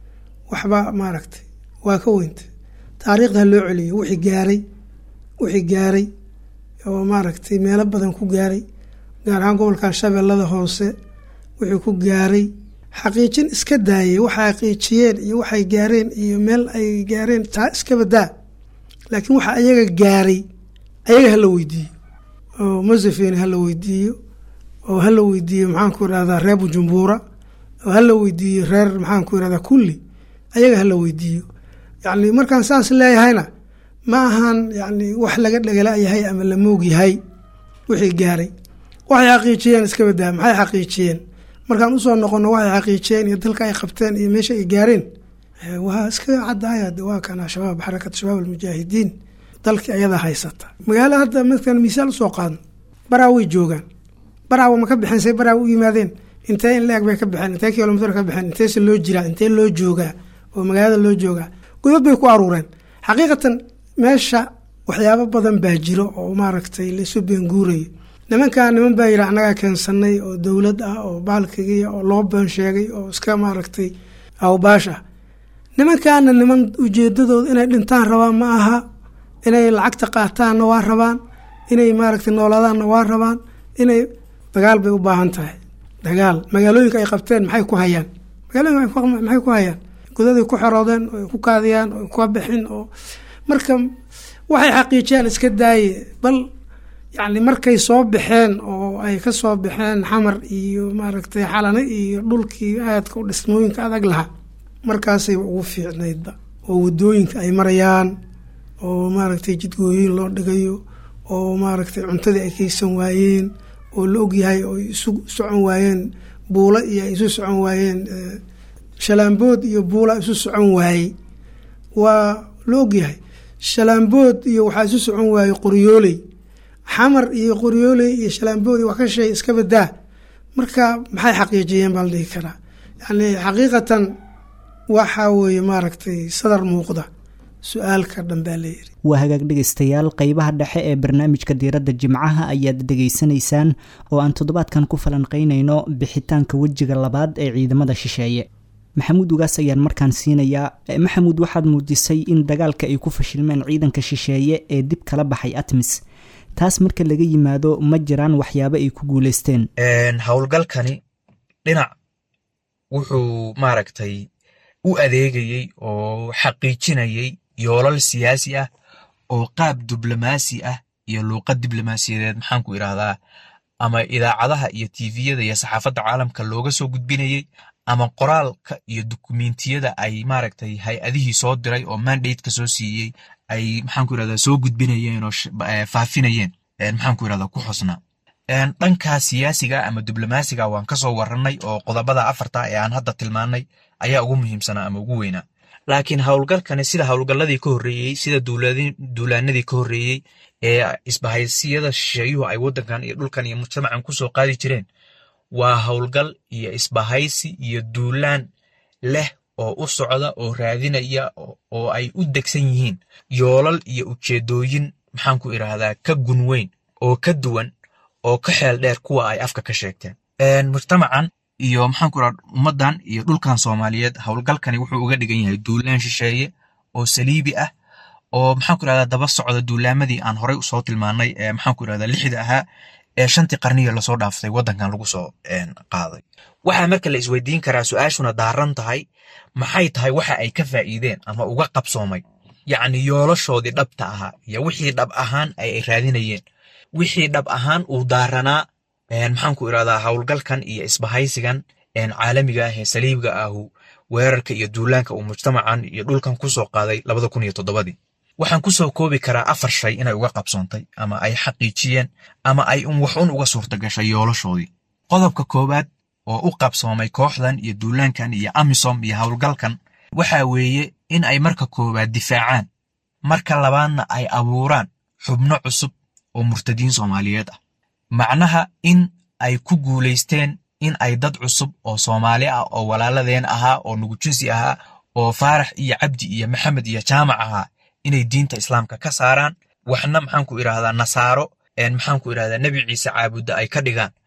Speaker 4: waxba maaragtay waa ka weyntay taariikhda loo celiyo wixii gaaray wixii gaaray oo maaragtay meelo badan ku gaaray gaar ahaan gobolkan shabeellada hoose wixii ku gaaray xaqiijin iska daayay waxay xaqiijiyeen iyo waxay gaareen iyo meel ay gaareen taa iska badaa laakiin waxa ayaga gaaray ayaga hala weydiiyo oo museveni hala weydiiyo oo hala weydiiyo maxaanku irahdaa reer bujumbuura oo hala weydiiyo reer maxaanku irahdaa kulli ayaga hala weydiiyo yacni markaan saas leeyahayna ma ahan yacni wax laga dhagalayahay ama la moog yahay wixii gaaray waxay xaqiijiyeen iska badaa maxay xaqiijiyeen markaan usoo noqono waxay xaqiijiyeen iyo dalka ay qabteen iyo meesha ay gaareen waa iska caddaaya waa kana shabaab xarakat shabaab almujaahidiin dalkii ayadaa haysata magaalo hadda markaan misaal usoo qaadno baraa way joogaan baraawa ma ka bixeen say baraawa u yimaadeen intee in la-eg bay ka baxeen intee kilomitr ka baxeen inteese loo jiraa intee loo joogaa oo magaalada loo joogaa godad bay ku aruureen xaqiiqatan meesha waxyaabo badan baa jiro oo maaragtay laisu beenguurayo nimankaa niman baa yidhi annagaa keensanay oo dowlad ah oo baalkigiya oo loo been sheegay oo iska maaragtay awbaash ah nimankaana niman ujeedadooda inay dhintaan rabaan ma aha inay lacagta qaataanna waa rabaan inay maaragtay noolaadaanna waa rabaan inay dagaal bay u baahan tahay dagaal magaalooyinka ay qabteen maxay ku hayaan magaalooyinka maxay ku hayaan godaday ku xoroodeen oo ku kaadiyaan oo ka bixin oo marka waxay xaqiijiyaan iska daaye bal yacni markay soo baxeen oo ay ka soo baxeen xamar iyo maaragtay xalane iyo dhulkii aadka u dhismooyinka adag lahaa markaasay ugu fiicnaydba oo wadooyinka ay marayaan oo maaragtay jidgooyin loo dhigayo oo maaragtay cuntadii ay kaysan waayeen oo la ogyahay oo isu socon waayeen buulo iyo ay isu socon waayeen shalaambood iyo buula isu socon waayey waa la ogyahay shalaambood iyo waxaa isu socon waayey qoryooley xamar iyo qoryooley iyo shalaambood iyo wax ka sheey iska badaa marka maxay xaqiijiyeen baa la dhihi karaa yacni xaqiiqatan waxa weeye maaragtay sadar muuqda su-aalka dhan baa la yiri
Speaker 2: waa hagaag dhegaystayaal qeybaha dhexe ee barnaamijka diiradda jimcaha ayaad dhegaysanaysaan oo aan toddobaadkan ku falanqeynayno bixitaanka wejiga labaad ee ciidamada shisheeye maxamuud ugaas ayaan markaan siinayaa maxamuud waxaad muujisay in dagaalka ay ku fashilmeen ciidanka shisheeye ee dib kala baxay atmis taas marka laga yimaado ma jiraan waxyaabo ay ku guuleysteen
Speaker 3: howlgalkani dhinac wuxuu maaragtay u adeegayey oo xaqiijinayey yoolal siyaasi ah oo qaab diblomaasi ah iyo luuqad diblomaasiyadeed maxaanku idhaahdaa ama idaacadaha iyo tiviyada iyo saxaafadda caalamka looga soo gudbinayey ama qoraalka iyo dukumentiyada ay maaragtay hay-adihii soo diray oo mandateka soo siiyey ay maxaanku irahdaa soo gudbinayeen oo faafinayeen maxaanku irahdaa ku xusnaa dhankaa siyaasiga ama diblomaasiga waan kasoo warranay oo qodobada afarta ee aan hadda tilmaanay ayaa ugu muhiimsanaa ama ugu weynaa laakiin howlgalkani sida howlgalladii ka horreeyey sida duulaanadii ka horreeyey ee isbahaysiyada shisheeyuhu ay waddankan iyo dhulkan iyo mujtamacan kusoo qaadi jireen waa howlgal iyo isbahaysi iyo duulaan leh oo u socda oo raadinaya oo ay u degsan yihiin yoolal iyo ujeedooyin maxaanku idhaahdaa ka gun weyn oo ka duwan oo ka xeel dheer kuwa ay afka ka sheegteen mujtamacan iyo maxaanku idhahda ummaddan iyo dhulkan soomaaliyeed howlgalkani wuxuu uga dhigan yahay duulaan shisheeye oo saliibi ah oo maxaanku idhahdaa daba socda duulaamadii aan horey usoo tilmaanay ee maxaanku idhahdaa lixda ahaa ee shantii qarniga lasoo dhaaftay waddankan lagu soo qaaday waxaa marka la isweydiin karaa su-aashuna daaran tahay maxay tahay waxa ay ka faa'iideen ama uga qabsoomay yacni yoolashoodii dhabta ahaa iyo wixii dhab ahaan ay raadinayeen wixii dhab ahaan uu daaranaa maxaanku idhahdaa howlgalkan iyo isbahaysigan caalamiga ah ee saliibga ahu weerarka iyo duulaanka uu mujtamacan iyo dhulkan kusoo qaaday labada kun iyo toddobadii waxaan kusoo koobi karaa afar shay inay uga qabsoontay ama ay xaqiijiyeen ama ay un wax un uga suurta gashay yoolashoodii qodobka koowaad oo u qabsoomay kooxdan iyo duulaankan iyo amisom iyo howlgalkan waxa weeye in ay marka koowaad difaacaan marka labaadna ay abuuraan xubno cusub oo murtadiin soomaaliyeed ah macnaha in ay ku guulaysteen in ay dad cusub oo soomaali ah oo walaaladeen ahaa oo nugujinsi ahaa oo faarax iyo cabdi iyo maxamed iyo jaamac ahaa inay diinta islaamka ka saaraan waxna maxaanku idhaahdaa nasaaro maxaanku idhahdaa nebi ciise caabudda ay ka dhigaan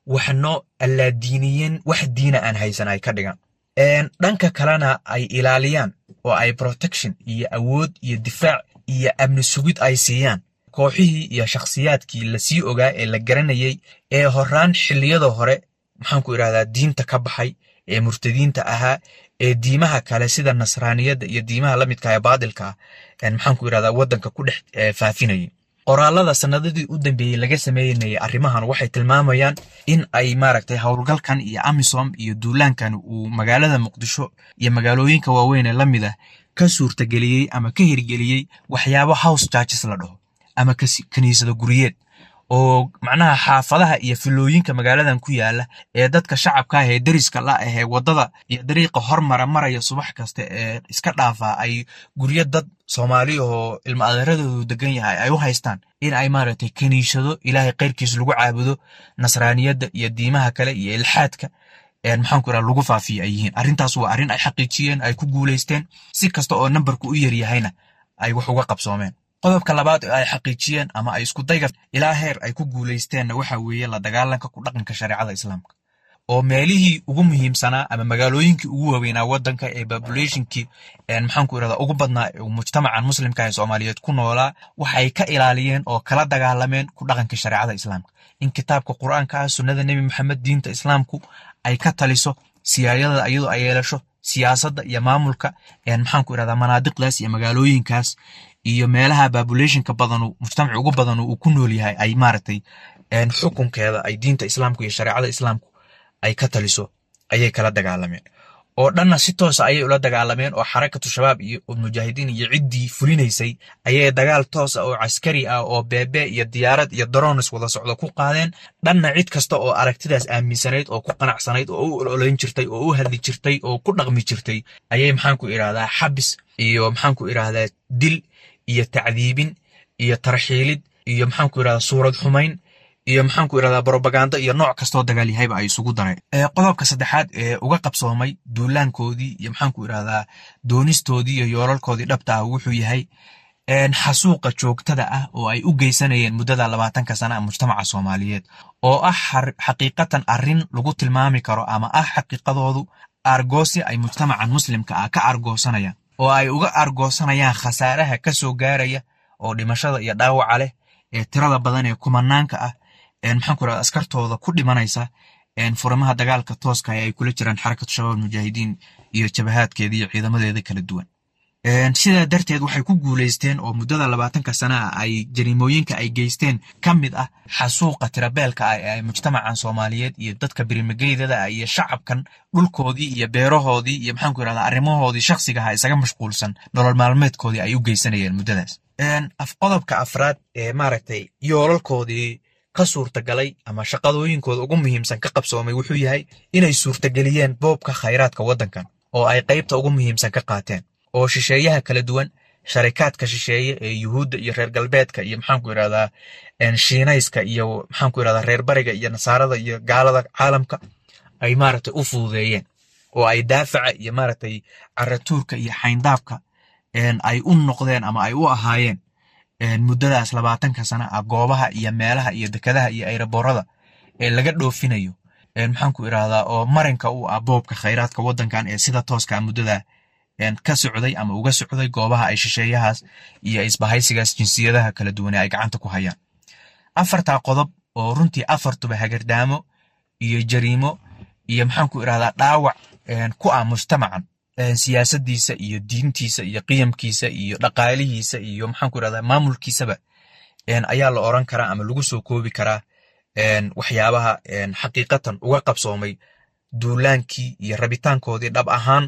Speaker 3: waxno allaadiiniyin wax diina aan haysan ay ka dhigaan dhanka kalena ay ilaaliyaan oo ay protection iyo awood iyo difaac iyo amni sugid ay siiyaan kooxihii iyo shakhsiyaadkii lasii ogaa ee la garanayay ee horaan xilliyada hore maxaanku idhahdaa diinta ka baxay ee murtadiinta ahaa ee diimaha kale sida nasraaniyadda iyo diimaha la midka ee baadilka ah maxaanku idhahdaa waddanka ku dhex faafinayay qoraalada sanadadii u dambeeyey laga sameynayay arrimahan waxay tilmaamayaan in ay maaragtay howlgalkan iyo amisom iyo duulaankan uu magaalada muqdisho iyo magaalooyinka waaweyn ee la mid ah ka suurtageliyey ama ka hirgeliyey waxyaabo house charges la dhaho ama kaniisada guryeed oo macnaha xaafadaha iyo filooyinka magaaladan ku yaala ee dadka shacabka ah ee deriska la ahee waddada iyo dariiqa hormara maraya subax kasta ee iska dhaafaa ay guryo dad soomaali oo ilma adeeradoodu degan yahay ay u haystaan in ay maaragtay kaniishado ilaahay keyrkiis lagu caabudo nasraaniyadda iyo diimaha kale iyo ilxaadka maxaanku iraha lagu faafiyo ay yihiin arrintaas waa arrin ay xaqiijiyeen ay ku guulaysteen si kasta oo nambarku u yaryahayna ay wax uga qabsoomeen qodobka labaad ee ay xaqiijiyeen ama ay isku dayga ilaa heer ay ku guulaysteenna waxa weeye la dagaalanka ku dhaqanka shareecada islaamka oo meelihii ugu muhiimsanaa ama magaalooyinkii ugu waaweynaa waddanka ee populationkii maxaanku irahda ugu badnaa mujtamacan muslimka ee soomaaliyeed ku noolaa waxay ka ilaaliyeen oo kala dagaalameen ku dhaqanka shareecada islaamka in kitaabka qur-aanka ah sunnada nebi maxamed diinta islaamku ay ka taliso siyaayadada iyadoo ay yeelasho siyaasadda iyo maamulka maxaanku irahdaa manaadiqdaas iyo magaalooyinkaas iyo meelaha populationka badanu mujtamac ugu badanu uu ku nool yahay ay maaragtay xukunkeeda ay diinta islaamku iyo shareecada islaamku ay ka taliso ayay kala dagaalameen oo dhanna si toosa ayay ula dagaalameen oo xarakatu shabaab iyo mujaahidiin iyo ciddii fulinaysay ayay dagaal toosa oo caskari ah oo beebe iyo diyaarad iyo daroonis wada socdo ku qaadeen dhanna cid kasta oo aragtidaas aaminsanayd oo ku qanacsanayd oo u ololayn jirtay oo u hadli jirtay oo ku dhaqmi jirtay ayay maxaanku idhahdaa xabis iyo maxaanku idhahdaa dil iyo tacdiibin iyo tarxiilid iyo maxaanku idhahdaa suurad xumayn iyo maxaanku idhahdaa brobaganda iyo nooc kastoo dagaal yahayba ay isugu dareen qodobka saddexaad ee uga qabsoomay duulaankoodii iyo maxaanku idhahdaa doonistoodii iyo yoolalkoodii dhabta ah wuxuu yahay xasuuqa joogtada ah oo ay u geysanayeen muddada labaatanka sana mujtamaca soomaaliyeed oo ah xaqiiqatan arrin lagu tilmaami karo ama ah xaqiiqadoodu argoosi ay mujtamacan muslimka ah ka argoosanayaan oo ay uga argoosanayaan khasaaraha ka soo gaaraya oo dhimashada iyo dhaawaca leh ee tirada badan ee kumanaanka ah maxaanku irahda askartooda ku dhimanaysa furimaha dagaalka tooska ay kula jiraan xarakatu shabaab mujaahidiin iyo jabahaadkeeda iyo ciidamadeeda kala duwan sidaa darteed waxay ku guulaysteen oo muddada labaatanka sana ah ay jariimooyinka ay geysteen ka mid ah xasuuqa tirabeelka ah ee mujtamacan soomaaliyeed iyo dadka birimageydada ah iyo shacabkan dhulkoodii iyo beerahoodii iyo maxaanku irahda arrimahoodii shakhsigaha isaga mashquulsan nolol maalmeedkoodii ay u geysanayeen muddadaas qodobka afraad ee maaragtay yoolalkoodii ka suurtagalay ama shaqadooyinkooda ugu muhiimsan ka qabsoomay wuxuu yahay inay suurtageliyeen boobka khayraadka waddankan oo ay qaybta ugu muhiimsan ka qaateen oo shisheeyaha kala duwan sharikaadka shisheeye ee yuhuudda iyo reer galbeedka iyo maxaanku irahdaa shiinayska iyo maxaanku irahdaa reer bariga iyo nasaarada iyo gaalada caalamka ay maaragtay u fududeeyeen oo ay daafaca iyo maaragtay caratuurka iyo xayndaabka ay u noqdeen ama ay u ahaayeen muddadaas labaatanka sana ah goobaha iyo meelaha iyo dekadaha iyo ayraboorada ee laga dhoofinayo maxaanku irahdaa oo marinka u ah boobka khayraadka waddankan ee sida tooska muddada ka socday ama uga socday goobaha ay shisheeyahaas iyo isbahaysigaas jinsiyadaha kala duwan ee ay gacanta ku hayaan afartaa qodob oo runtii afartuba hagardaamo iyo jariimo iyo maxaanku irahdaa dhaawac ku ah mujtamacan siyaasadiisa iyo diintiisa iyo qiyamkiisa iyo dhaqaalihiisa iyo maxaanku irahdaa maamulkiisaba ayaa la oran karaa ama lagu soo koobi karaa waxyaabaha xaqiiqatan uga qabsoomay duulaankii iyo rabitaankoodii dhab ahaan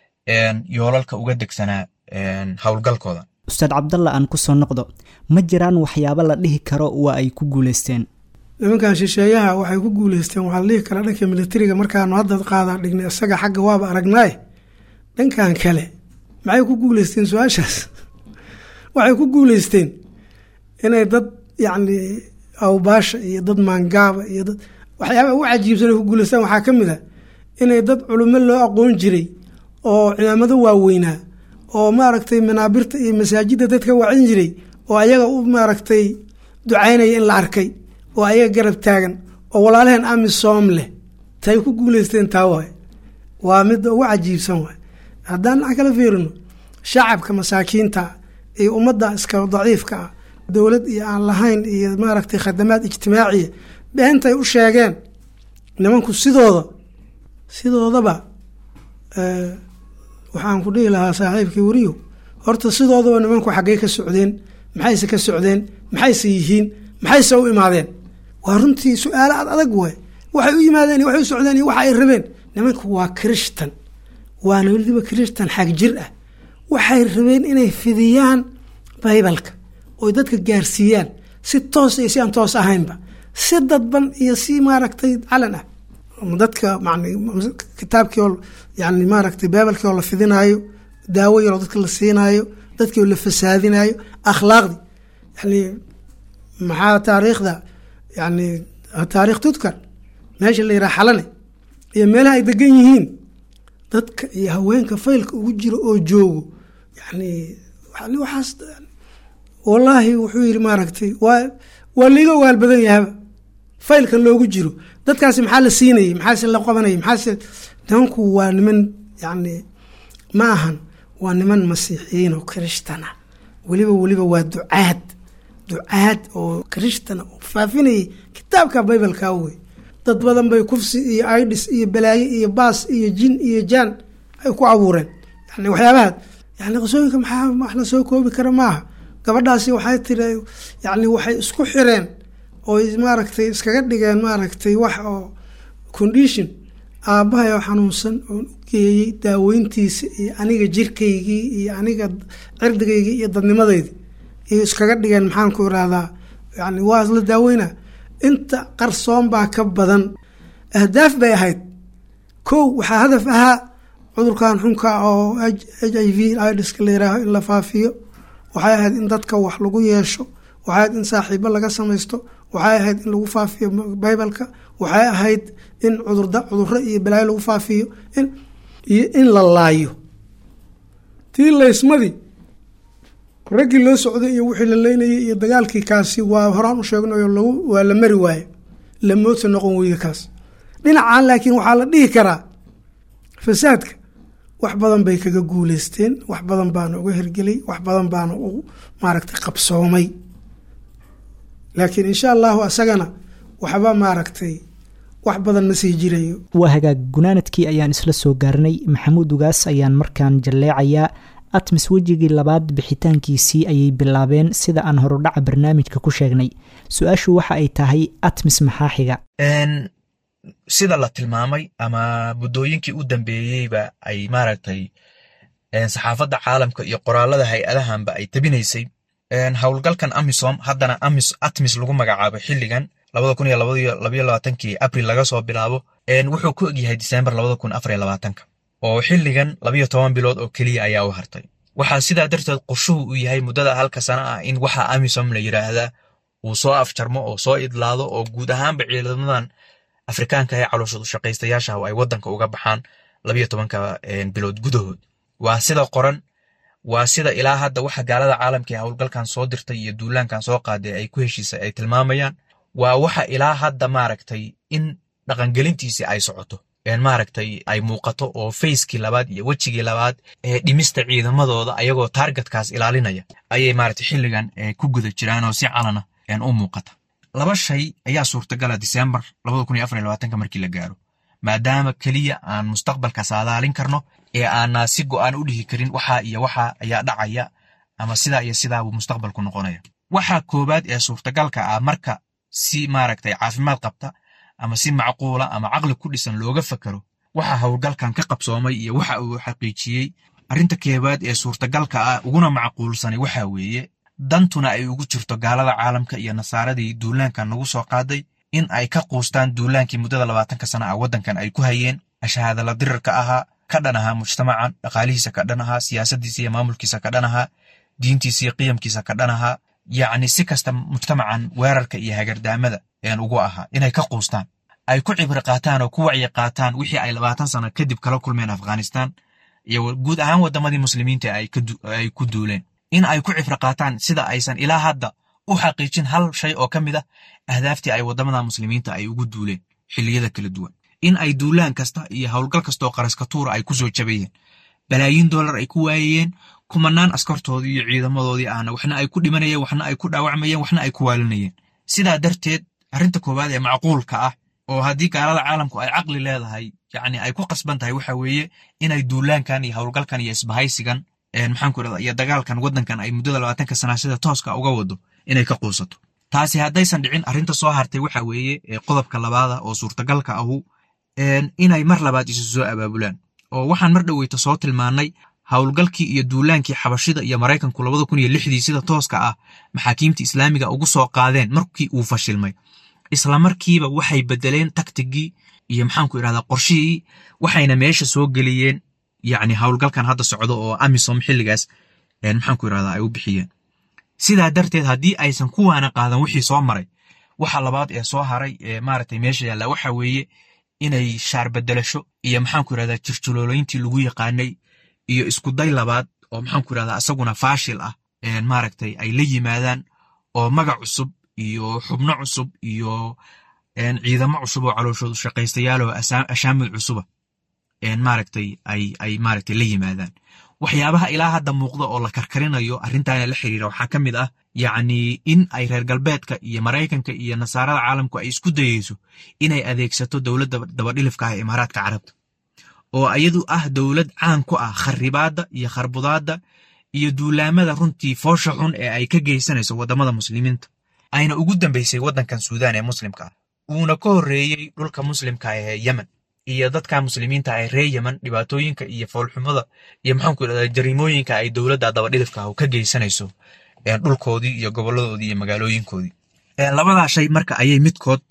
Speaker 3: yoolalka uga degsanaa howlgalkooda
Speaker 2: ustaad cabdalla aan kusoo noqdo ma jiraan waxyaabo la dhihi karo waa ay ku guuleysteen
Speaker 4: nimankan shisheeyaha waxay ku guuleysteen waxaa la dhihi karaa dhanka militariga markaanu hadda qaadaa dhignay isaga xagga waaba aragnaaye dhankan kale maxay ku guuleysteen su-aashaas waxay ku guuleysteen inay dad yacni awbaasha iyo dad maangaaba iyo dad waxyaaba ugu cajiibsan ay ku guuleystaan waxaa ka mid a inay dad culimo loo aqoon jiray oo cimaamado waaweynaa oo maaragtay manaabirta iyo masaajidda dadka wacin jiray oo ayaga u maaragtay ducaynaya in la arkay oo ayaga garab taagan oo walaalaheen amisom leh tay ku guuleysteen taa waay waa midda ugu cajiibsan waay haddaan dhinac kala fiirino shacabka masaakiinta iyo ummadda iska daciifka ah dowlad iyo aan lahayn iyo maaragtay khadamaad ijtimaaciya beentay u sheegeen nimanku sidooda sidoodaba waxaan ku dhihi lahaa saaxiibkii weriyo horta sidoodaba nimanku xaggey ka socdeen maxayse ka socdeen maxayse yihiin maxayse u imaadeen waa runtii su-aalo ad adag waay waxay u yimaadeen iyo waxay u socdeen iyo waxa ay rabeen nimanku waa kirishtan waana weliba kirishtan xag jir ah waxay rabeen inay fidiyaan baybalka oy dadka gaarsiiyaan si toos iyo si aan toos ahaynba si dadban iyo si maaragtay calan ah dadka man kitaabkii oo yani maaragtay baybalkii oo la fidinaayo daawo yaroo dadka la siinaayo dadkii oo la fasaadinayo akhlaaqdii yani maxaa taariikhda yani taarikh tudkar meesha la yiraha xalane iyo meelaha ay degan yihiin dadka iyo haweenka faylka ugu jiro oo joogo yani waxaas wallaahi wuxuu yidhi maaragtay waa waa liiga ogaal badan yahaba faylka loogu jiro dadkaasi maxaa la siinayay maxaase la qabanayay maxaase nimanku waa niman yani ma ahan waa niman masiixiyiin oo kirishtan ah weliba weliba waa ducaad ducaad oo kirishtan oo faafinayay kitaabka baybalka wey dad badan bay kufsi iyo idis iyo balaaye iyo baas iyo jin iyo jaan ay ku abuureen yani waxyaabaha yani qisooyinka maxaa wax la soo koobi kara maaha gabadhaasi waxay tiri yani waxay isku xireen oo maaragtay iskaga dhigeen maaragtay wax oo condition aabbahay oo xanuunsan oon u geeyey daaweyntiisa iyo aniga jirkaygii iyo aniga cirdigaygii iyo dadnimadeydii iyo iskaga dhigeen maxaan ku irahdaa yani waa isla daaweyna inta qarsoon baa ka badan ahdaaf bay ahayd kow waxaa hadaf ahaa cudurkan xunka oo h i v idska la yiraaho in la faafiyo waxay ahayd in dadka wax lagu yeesho waxay ahayd in saaxiibo laga samaysto waxay ahayd in lagu faafiyo baybalka waxay ahayd in cuduro iyo balaayo lagu faafiyo iyo in la laayo tii laysmadii raggii loo socday iyo wixii la leynayay iyo dagaalkii kaasi waa horaan u sheegnayo lagu waa la mari waaye lamoodsa noqon weyda kaas dhinacan laakiin waxaa la dhihi karaa fasaadka wax badan bay kaga guuleysteen wax badan baana uga hergelay wax badan baana u maaragtay qabsoomay laakiin insha allahu asagana waxba maaragtay wax badan ma sii jirayo
Speaker 2: waa hagaag gunaanadkii ayaan isla soo gaarnay maxamuud ugaas ayaan markaan jalleecayaa atmis wejigii labaad bixitaankiisii ayay bilaabeen sida aan horudhaca barnaamijka ku sheegnay su-aashu waxa ay tahay atmis maxaa xiga
Speaker 3: sida la tilmaamay ama muddooyinkii u dambeeyeyba ay maaragtay saxaafadda caalamka iyo qoraalada hay-adahanba ay tabinaysay howlgalkan amisom haddana amis atmis lagu magacaabo xilligan labada kun iyo labayo labaatankii abril laga soo bilaabo wuxuu ku egyahay disembar labada kun afar iyo labaatanka oo xilligan labayo toban bilood oo keliya ayaa u hartay waxaa sidaa darteed qorshuhu uu yahay muddada halka sana ah in waxa amisom la yiraahdaa uu soo afjarmo oo soo idlaado oo guud ahaanba ciidamadan afrikaanka ee calooshadu shaqaystayaasha ay wadanka uga baxaan labayo tobanka bilood gudahood waa sida qoran waa sida ilaa hadda waxa gaalada caalamka ee howlgalkan soo dirtay iyo duulaankan soo qaaday ay ku heshiisay ay tilmaamayaan waa waxa ilaa hadda maaragtay in dhaqangelintiisii ay socoto maaragtay ay muuqato oo fayskii labaad iyo wejigii labaad ee dhimista ciidamadooda ayagoo taargetkaas ilaalinaya ayay maaragtay xilligan ku guda jiraan oo si calana u muuqata laba shay ayaa suurtagala disembar markii la gaaro maadaama keliya aan mustaqbalka saadaalin karno ee aanaa si go'aan u dhihi karin waxa iyo waxa ayaa dhacaya ama sidaa iyo sidaabuu mustaqbalku noqonaya waxa koowaad ee suurtagalka ah marka si maaragtay caafimaad qabta ama si macquula ama caqli ku dhisan looga fakaro waxa howlgalkan ka qabsoomay iyo waxa uu xaqiijiyey arrinta keebaad ee suurtagalka ah uguna macquulsanay waxa weeye dantuna ay ugu jirto gaalada caalamka iyo nasaaradii duulaankan nagu soo qaaday in ay ka quustaan duulaankii muddada labaatanka sana ah waddankan ay ku hayeen ashahaadala dirirka ahaa ka dhan ahaa mujtamacan dhaqaalihiisa ka dhan ahaa siyaasadiisa iyo maamulkiisa ka dhan ahaa diintiisa iyo qiyamkiisa ka dhan ahaa yacni si kasta mujtamacan weerarka iyo hagardaamada een ugu ahaa inay ka quustaan ay ku cibri qaataan oo ku wacyi qaataan wixii ay labaatan sano kadib kala kulmeen afghanistan iyo guud ahaan waddamadii muslimiinta ay ku duuleen in ay ku cibri qaataan sida aysan ilaa hadda u xaqiijin hal shay oo ka mid ah ahdaaftii ay waddamada muslimiinta ay ugu duuleen xilliyada kala duwan in ay duulaan kasta iyo howlgal kastaoo qaraskatuura ay ku soo jabayeen balaayiin dollar ay ku waayayeen kumanaan askartoodii iyo ciidamadoodii ahna waxna ay ku dhimanayeen waxna ay ku dhaawacmayeen waxna ay ku waalinayeen sidaa darteed arrinta koowaad ee macquulka ah oo haddii gaalada caalamku ay caqli leedahay yacni ay ku qasban tahay waxa weeye inay duulaankan iyo howlgalkan iyo isbahaysigan maxaanku irahda iyo dagaalkan waddankan ay muddada labaatanka sana sida tooska uga wado inay ka quusato taasi haddaysan dhicin arrinta soo hartay waxa weeye qodobka labaada oo suurtagalka ahu inay mar labaad isu soo abaabulaan oo waxaan mar dhoweyta soo tilmaannay howlgalkii iyo duulaankii xabashida iyo maraykanku labada kun iyo lixdii sida tooska ah maxaakiimta islaamiga ugu soo qaadeen markii uu fashilmay isla markiiba waxay bedeleen taktigii iyo maxaanku irahdaa qorshihii waxayna meesha soo geliyeen yacni howlgalkan hadda socdo oo amisom xilligaas maxaanku irahdaa ay u bixiyeen sidaa darteed haddii aysan kuwaana qaadan wixii soo maray waxa labaad ee soo haray ee maaragtay meesha yaalla waxa weeye inay shaar bedelasho iyo maxaanku irahdaa jirjulooleyntii lagu yaqaanay iyo iskuday labaad oo maxaanku irahdaa isaguna faashil ah maaragtay ay la yimaadaan oo magac cusub iyo xubno cusub iyo ciidamo cusub oo calooshoodu shaqaystayaal oo ashaamil cusuba maaragtay ay ay maaragtay la yimaadaan waxyaabaha ilaa hadda muuqda oo la karkarinayo arrintaana la xiriira waxaa ka mid ah yacni in ay reer galbeedka iyo maraykanka iyo nasaarada caalamku ay isku dayeyso inay adeegsato dowladda dabadhilifka ah ee imaaraadka carabta oo iyadu ah dowlad caan ku ah kharibaadda iyo kharbudaadda iyo duulaamada runtii foosha xun ee ay ka geysanayso waddamada muslimiinta ayna ugu dambaysay waddankan suudaan ee muslimka ah uuna ka horreeyey dhulka muslimka ee yemen iyo dadka muslimiinta ee reer yemen dhibaatooyinka iyo foolxumada iyo maxaanku irahdaa jariimooyinka ay dowladda dabadhilifka ah ka geysanayso dhulkoodii iyo goboladoodii iyo magaalooyinkoodii labadaa shay marka ayay midkood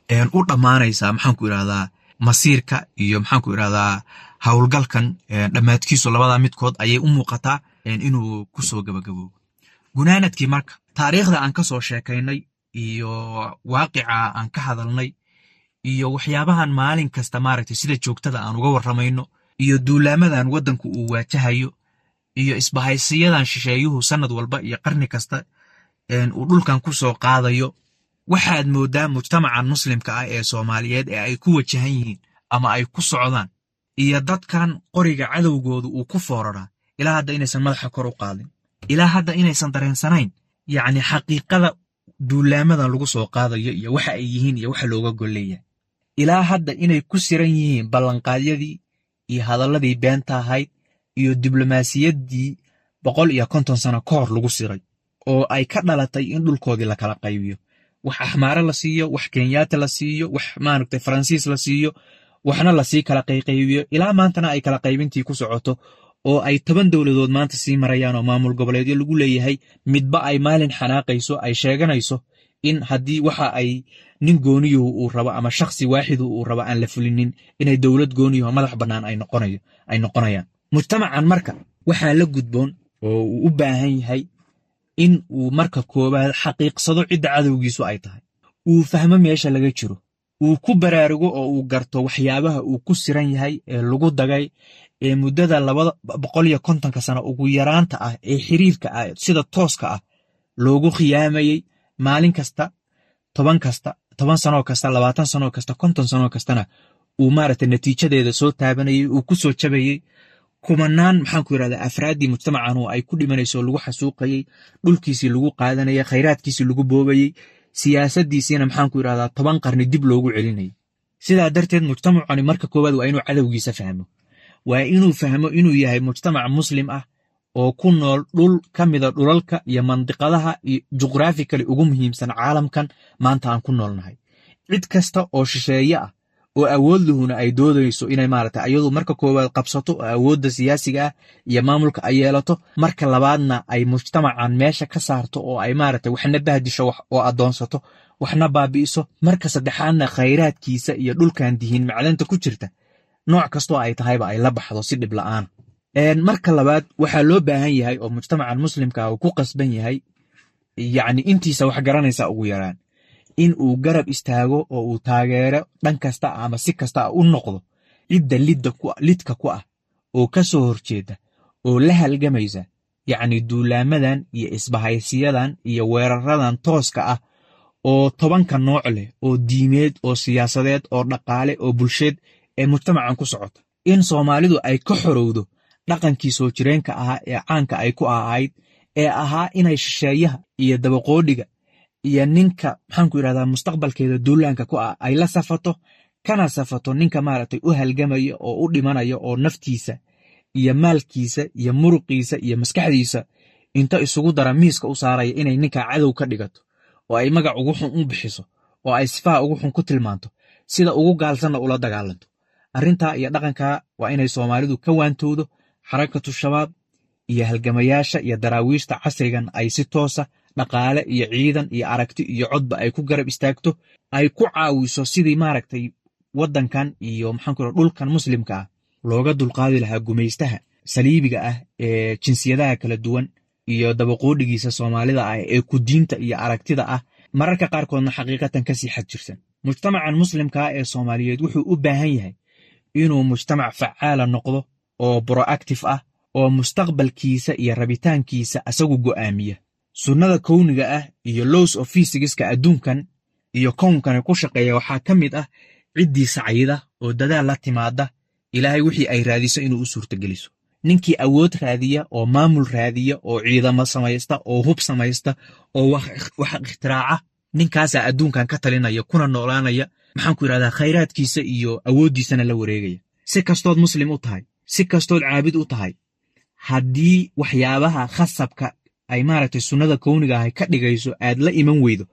Speaker 3: u dhammaanaysaa maxaanku irahdaa masiirka iyo maxaanku irahdaa howlgalkan dhammaadkiisu labadaa midkood ayay u muuqataa inuu ku soo gabagaboobo gunaanadkii marka taariikhda aan ka soo sheekaynay iyo waaqica aan ka hadalnay iyo waxyaabahan maalin kasta maaragtay sida joogtada aan uga warramayno iyo duulaamadan waddanku uu waajahayo iyo isbahaysiyadan shisheeyuhu sannad walba iyo qarni kasta uu dhulkan ku soo qaadayo waxaad mooddaa mujtamacan muslimka ah ee soomaaliyeed ee ay ku wajahan yihiin ama ay ku socdaan iyo dadkan qoriga cadowgoodu uu ku fooraraa ilaa hadda inaysan madaxa kor u qaadin ilaa hadda inaysan dareensanayn yacni xaqiiqada duulaamadan lagu soo qaadayo iyo waxa ay yihiin iyo waxa looga golleeyahay ilaa hadda inay ku siran yihiin ballanqaadyadii iyo hadalladii beenta ahayd iyo diblomaasiyaddii boqol iyo konton sano ka hor lagu siray oo ay ka dhalatay in dhulkoodii la kala qaybiyo wax axmaare la siiyo wax kenyaata la siiyo wax maaragtay faransiis la siiyo waxna lasii kala qayqaybiyo ilaa maantana ay kala qaybintii ku socoto oo ay toban dowladood maanta sii marayaan oo maamul goboleedyo lagu leeyahay midba ay maalin xanaaqayso ay sheeganayso in haddii waxa ay nin gooniyuhu uu rabo ama shakhsi waaxidu uu rabo aan la fulinin inay dowlad gooniyuhu madax bannaan ay noqonayo ay noqonayaan mujtamacan marka waxaa la gudboon oo uu u baahan yahay in uu marka koowaad xaqiiqsado cidda cadowgiisu ay tahay uu fahmo meesha laga jiro uu ku baraarugo oo uu garto waxyaabaha uu ku siran yahay ee lagu dagay ee muddada labada boqol iyo kontonka sano ugu yaraanta ah ee xiriirka ah sida tooska ah loogu khiyaamayey maalin kasta toban kasta toban sanoo kasta labaatan sanoo kasta konton sanoo kastana uu maaragtay natiijadeeda soo taabanayey uu ku soo jabayey kumanaan maxaanku yidhahdaa afraaddii mujtamacan oo ay ku dhimanayso lagu xasuuqayey dhulkiisii lagu qaadanayay khayraadkiisii lagu boobayey siyaasaddiisiina maxaanku yidhahdaa toban qarni dib loogu celinayay sidaa darteed mujtamacani marka koowaad waa inuu cadowgiisa fahmo waa inuu fahmo inuu yahay mujtamac muslim ah oo ku nool dhul ka mida dhulalka iyo mandiqadaha iyo juqraafikali ugu muhiimsan caalamkan maanta aan ku noolnahay cid kasta oo shisheeye ah oo awood luhuna ay doodayso inay maaragtay ayadu marka koowaad qabsato oo awoodda siyaasiga ah iyo maamulka ay yeelato marka labaadna ay mujtamacan meesha ka saarto oo ay maaragtay waxna bahdisho oo addoonsato waxna baabi'iso marka saddexaadna khayraadkiisa iyo dhulkan dihiin macdanta ku jirta nooc kastoo ay tahayba ay la baxdo si dhib la'aana marka labaad waxaa loo baahan yahay oo mujtamacan muslimka uu ku qasban yahay yacni intiisa wax garanaysa ugu yaraan in uu garab istaago oo uu taageero dhan kasta ama si kasta u noqdo cidda lidka ku ah oo ka soo horjeeda oo la halgamaysa yacni duulaamadan iyo isbahaysiyadan iyo weeraradan tooska ah oo tobanka nooc leh oo diimeed oo siyaasadeed oo dhaqaale oo bulsheed ee mujtamacan ku socota in soomaalidu ay ka xorowdo dhaqankii soo jireenka ahaa ee caanka ay ku ahayd ee ahaa inay shisheeyaha iyo dabaqoodhiga iyo ninka maxaanku yidhahdaa mustaqbalkeeda duulaanka ku ah ay la safato kana safato ninka maaragtay u halgamaya oo u dhimanaya oo naftiisa iyo maalkiisa iyo muruqiisa iyo maskaxdiisa inta isugu dara miiska u saaraya inay ninka cadow ka dhigato oo ay magac ugu xun u bixiso oo ay sifaha ugu xun ku tilmaanto sida ugu gaalsanna ula dagaalanto arrintaa iyo dhaqankaa waa inay soomaalidu ka waantowdo xarakatu shabaab iyo halgamayaasha iyo daraawiishta casrigan ay si toosa dhaqaale iyo ciidan iyo aragti iyo codba ay ku garab istaagto ay ku caawiso sidii maaragtay waddankan iyo maxaanku dhulkan muslimka ah looga dulqaadi lahaa gumaystaha saliibiga ah ee jinsiyadaha kala duwan iyo dabaqoodhigiisa soomaalida ah ee kudiinta iyo aragtida ah mararka qaarkoodna xaqiiqatan kasii xad jirsan mujtamacan muslimkaa ee soomaaliyeed wuxuu u baahan yahay inuu mujtamac facaala noqdo oo broactif ah oo mustaqbalkiisa iyo rabitaankiisa asagu go'aamiya sunnada kowniga ah iyo lows of fysigiska adduunkan iyo kownkani ku shaqeeya waxaa ka mid ah ciddii sacayda oo dadaal la timaada ilaahay wixii ay raadiso inuu u suurtageliso ninkii awood raadiya oo maamul raadiya oo ciidamo samaysta oo hub samaysta oo wax ikhtiraacah ninkaasaa adduunkan ka talinaya kuna noolaanaya maxaanku yidhahdaa khayraadkiisa iyo awooddiisana la wareegaya si kastood muslim u tahay si kastood caabid u tahay haddii waxyaabaha khasabka ay maaragtay sunnada kowniga ahay ka dhigayso aad la iman weydo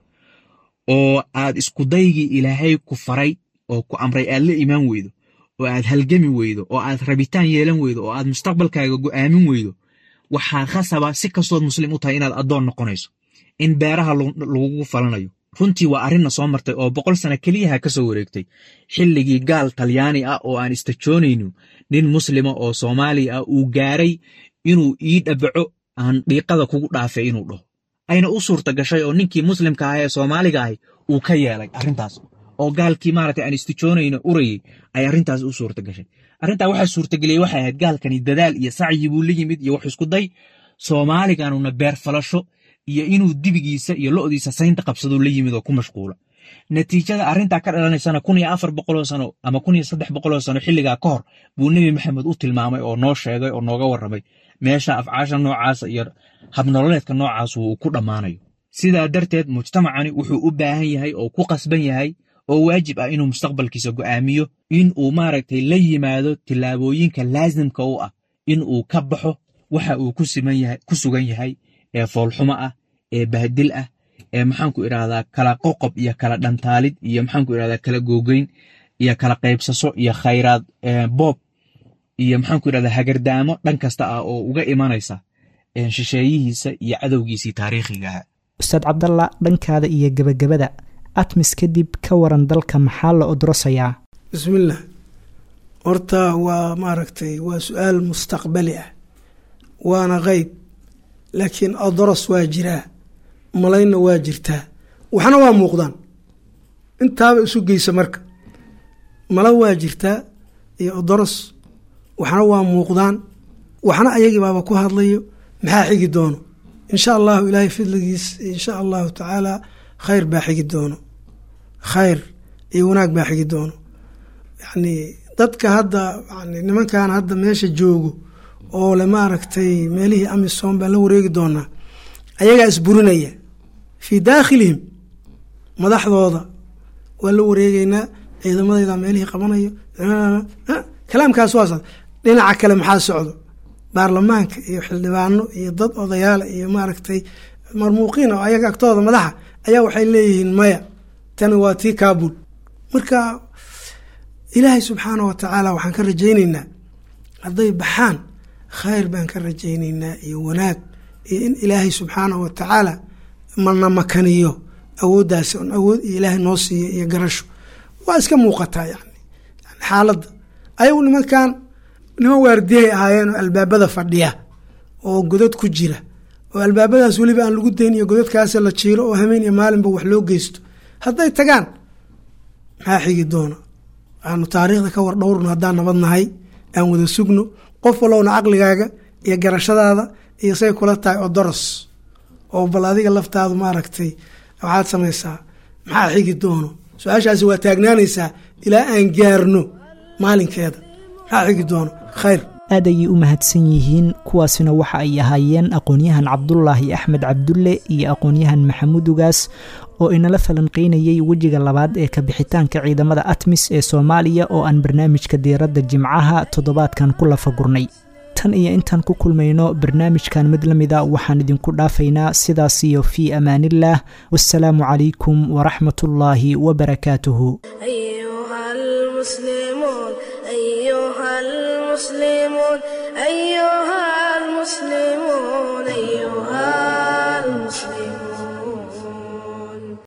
Speaker 3: oo aad iskudaygii ilaahay ku faray oo ku amray aad la imaan weydo oo aad halgami weydo oo aad rabitaan yeelan weydo oo aad mustaqbalkaaga go'aamin weydo waxaa khasaba si kastood muslim u tahay inaad addoon noqonayso in beeraha lagugu falanayo runtii waa arrinna soo martay oo boqol sana keliyaha ka soo wareegtay xilligii gaal talyaani ah oo aan istajoonayno nin muslima oo soomaaliya ah uu gaaray inuu ii dhabaco aan dhiiqada kugu dhaafay inuu dhaho ayna u suurta gashay oo ninkii muslimka ah ee soomaaliga ahi uu ka yeelay arrintaas oo gaalkii maaragtay aan istijoonayno urayey ay arrintaas u suurta gashay arrintaa waxaa suurtageliyey waxay ahayd gaalkani dadaal iyo sacyi buu la yimid iyo wax isku day soomaaliganuna beer falasho iyo inuu dibigiisa iyo lo'diisa saynta qabsaduu la yimid oo ku mashquula natiijada arrintaa ka dhalanaysana kun iyo afar boqoloo sano ama kun iyo saddex boqoloo sano xilligaa ka hor buu nebi maxamed u tilmaamay oo noo sheegay oo nooga warramay meesha afcaasha noocaasa iyo habnololeedka noocaas uu ku dhammaanayo sidaa darteed mujtamacani wuxuu u baahan yahay oo ku qasban yahay oo waajib ah inuu mustaqbalkiisa go'aamiyo in uu maaragtay la yimaado tillaabooyinka laasimka u ah in uu ka baxo waxa uu ku sugan yahay ee foolxumo ah ee bahdil ah ee maxaanku idhahdaa kala qoqob iyo kala dhantaalid iyo maxaanku idhahdaa kala googeyn iyo kala qaybsaso iyo khayraad boob iyo maxaanku idhahdaa hagardaamo dhan kasta ah oo uga imanaysa shisheeyihiisa iyo cadowgiisii taariikhiga ah
Speaker 2: ustaad cabdalla dhankaada iyo gebagabada atmis kadib ka waran dalka maxaa la odrosayaa
Speaker 4: bismillaah horta waa maaragtay waa su-aal mustaqbali ah waana qeyb laakiin odros waa jiraa malaynna waa jirtaa waxna waa muuqdaan intaaba isu geysa marka mala waa jirtaa iyo odoros waxna waa muuqdaan waxna ayagii baaba ku hadlayo maxaa xigi doono insha allahu ilaahay fidligiis insha allahu tacaala khayr baa xigi doono khayr iyo wanaag baa xigi doono yacni dadka hadda yani nimankan hadda meesha joogo oo le maaragtay meelihii amisom baan la wareegi doonaa ayagaa isburinaya fii daakhilihim madaxdooda waa la wareegeynaa ciidamadayda meelihii qabanayo kalaamkaas waa socda dhinaca kale maxaa socdo baarlamaanka iyo xildhibaano iyo dad odayaala iyo maaragtay marmuuqiin oo ayaga agtooda madaxa ayaa waxay leeyihiin maya tani waa tii kaabul marka ilaahay subxaana wa tacaala waxaan ka rajayneynaa hadday baxaan khayr baan ka rajayneynaa iyo wanaag iyo in ilaahay subxaana wa tacaala mana makaniyo awooddaasi on awood iyo ilaahay noo siiyo iyo garasho waa iska muuqataa yani xaaladda ayagu nimankan niman waardiyahay ahaayeen oo albaabada fadhiya oo godad ku jira oo albaabadaas weliba aan lagu dayn iyo godadkaas la jiiro oo hameen iyo maalinba wax loo geysto hadday tagaan maxaa xigi doona aanu taariikhda ka war dhowrno haddaan nabad nahay aan wada sugno qof walowna caqligaaga iyo garashadaada iyo say kula tahay oo doros oo bal adiga laftaadu maaragtay waxaad samaysaa maxaa xigi doono su-aashaasi waa taagnaanaysaa ilaa aan gaarno maalinkeeda maxaa xigi doono khayr
Speaker 2: aad ayay u mahadsan yihiin kuwaasina waxa ay ahaayeen aqoon-yahan cabdulaahi axmed cabdulle iyo aqoon-yahan maxamuud ugaas oo inala falanqeynayay wejiga labaad ee kabixitaanka ciidamada atmis ee soomaaliya oo aan barnaamijka diiradda jimcaha toddobaadkan ku lafagurnay tan iyo intaan ku kulmayno barnaamijkan mid la mida waxaan idinku dhaafaynaa sidaas iyo fii amaanillaah wassalaamu calaykum waraxmatullaahi wabarakaatuhu
Speaker 1: أيها المسلمون أيها المسلمون أيها المسلمون أيها